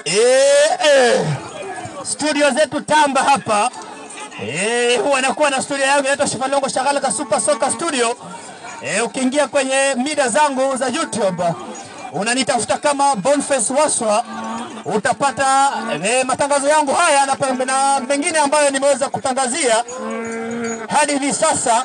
Eh, eh. Studio zetu Tamba hapa eh, huwa nakuwa na studio yangu inaitwa Shifalongo Shagalaka Super Soka Studio. Eh, ukiingia kwenye mida zangu za YouTube unanitafuta kama Boniface Waswa utapata eh, matangazo yangu haya na, pe- na mengine ambayo nimeweza kutangazia hadi hivi sasa.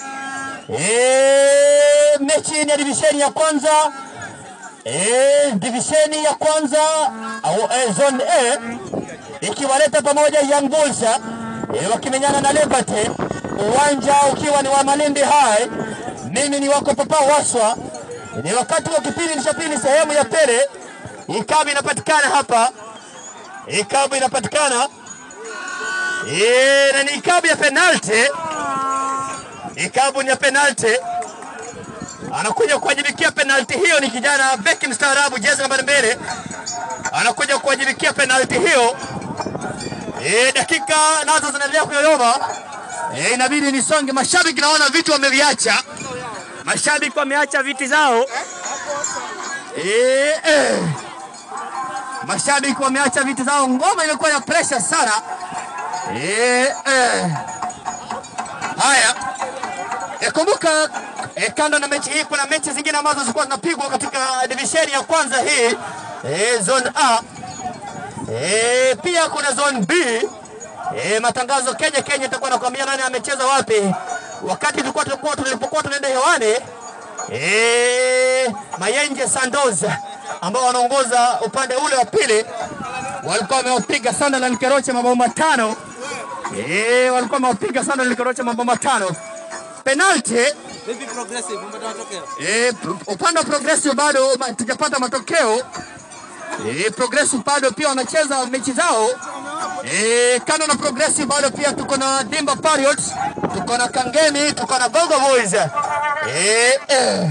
Eh, mechi ni ya divisheni ya kwanza eh, divisheni ya kwanza au eh, zone A ikiwaleta pamoja Young Bulls eh, wakimenyana na Liberty, uwanja ukiwa ni wa Malindi High. Mimi ni wako Papa Waswa, ni wakati wa kipindi cha pili, sehemu ya pele. Ikabu inapatikana hapa, ikabu inapatikana eh, na ni ikabu ya penalty, ikabu ni ya penalty anakuja kuwajibikia penalti hiyo ni kijana beki mstaarabu jezi nambari mbili anakuja kuwajibikia penalti hiyo e, dakika nazo zinaendelea kuyoyoma e, inabidi nisonge mashabiki naona vitu wameviacha mashabiki wameacha viti zao e, e, mashabiki wameacha viti zao ngoma imekuwa ya pressure sana e, e. haya E, kumbuka e, kando na mechi hii kuna mechi zingine ambazo zilikuwa zinapigwa katika divisheni ya kwanza hii e, zone A. E, pia kuna zone B. E, matangazo Kenya Kenya itakuwa nakwambia nani amecheza wapi. Wakati tulikuwa tulikuwa tulipokuwa tunaenda hewani e, Mayenje Sandoz ambao wanaongoza upande ule wa pili walikuwa wamewapiga Sunderland Keroche mabao matano. Eh, walikuwa wamewapiga Sunderland Keroche mabao matano. Penalty Vipi progressive umepata matokeo? Eh, pro- upande wa Progressive bado ma- tujapata matokeo. Eh, Progressive bado pia wanacheza mechi zao. Eh, kando na Progressive bado pia tuko na Dimba Pirates, tuko na Kangemi, tuko na Gogo Boys. Eh, eh.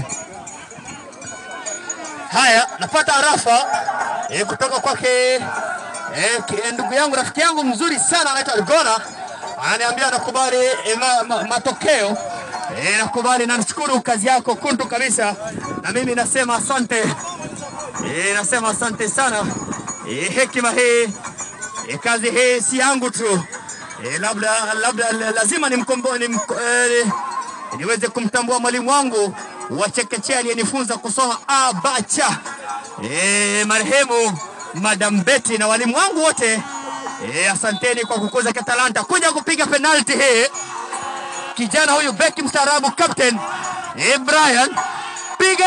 Haya, napata arafa eh, kutoka kwake eh, ki- ndugu yangu rafiki yangu mzuri sana anaitwa Gona ananiambia nakubali eh, ma, ma, matokeo eh, nakubali na nashukuru kazi yako kuntu kabisa, na mimi nasema asante eh, nasema asante sana eh, hekima hii eh, kazi hii si yangu tu eh, labda labda lazima nimkombo, nim, eh, niweze kumtambua mwalimu wangu wa chekechea aliyenifunza kusoma abacha e, marehemu Madam Betty na walimu wangu wote e, asanteni kwa kukuza kitalanta kuja kupiga penalti hii. Kijana huyu beki mstaarabu captain e, Brian piga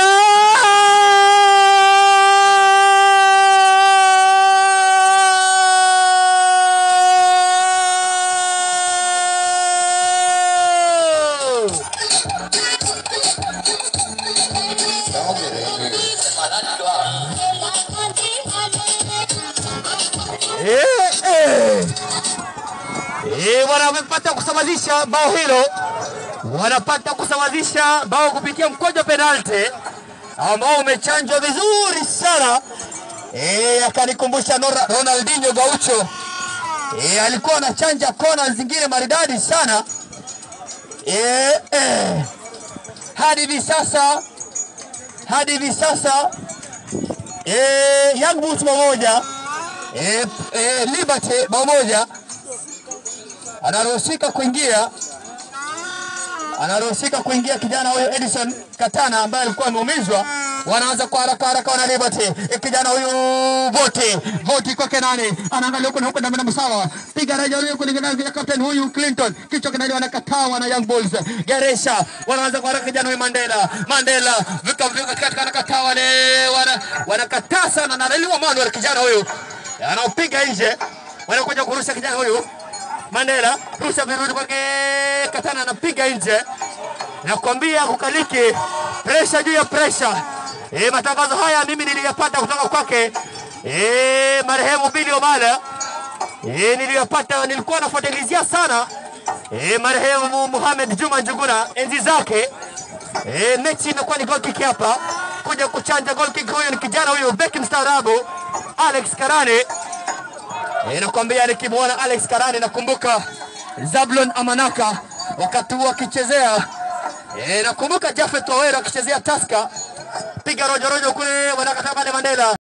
Eh, eh. Eh, wanapata kusawazisha bao hilo, wanapata kusawazisha bao kupitia mkojo penalti ambao umechanjwa vizuri sana. Eh, akanikumbusha Nora- Ronaldinho Gaucho. Eh, alikuwa anachanja kona zingine maridadi sana. Eh, eh. Hadi hivi sasa hadi hivi sasa eh, Young Bulls pamoja eh, eh, Liberty bao moja anaruhusika kuingia anaruhusika kuingia kijana huyu Edison Katana ambaye alikuwa ameumizwa. Wanaanza kwa haraka haraka wana Liberty. Eh, Kijana huyu Voti, Voti kwake nani? Anaangalia huko na huko na na msawa. Piga raja huyu kulingana na captain huyu Clinton. Kichwa kinaliwa wanakataa wana Young Bulls. Geresha wanaanza kwa haraka kijana huyu Mandela. Mandela vika vika katika anakataa wale wana wanakataa sana na Leliwa Manuel kijana huyu. Anaopiga nje. Wanakuja kurusha kijana huyu. Mandela rusha virudi kwake Katana anapiga nje. Nakwambia kukaliki presha juu ya presha. E, matangazo haya mimi niliyapata kutoka kwake e, marehemu Billy Omala. E, niliyapata nilikuwa nafuatilizia sana e, marehemu Muhamed Juma Njuguna enzi zake. E, mechi imekuwa ni goal kick hapa, kuja kuchanja goal kick. Huyu ni kijana huyu beki mstaarabu Alex Karane. E, nakwambia nikimwona Alex Karane nakumbuka Zablon Amanaka wakati huo akichezea e, nakumbuka Jafet Owero akichezea Tusker, piga rojo rojo kule wanakataa pale Mandela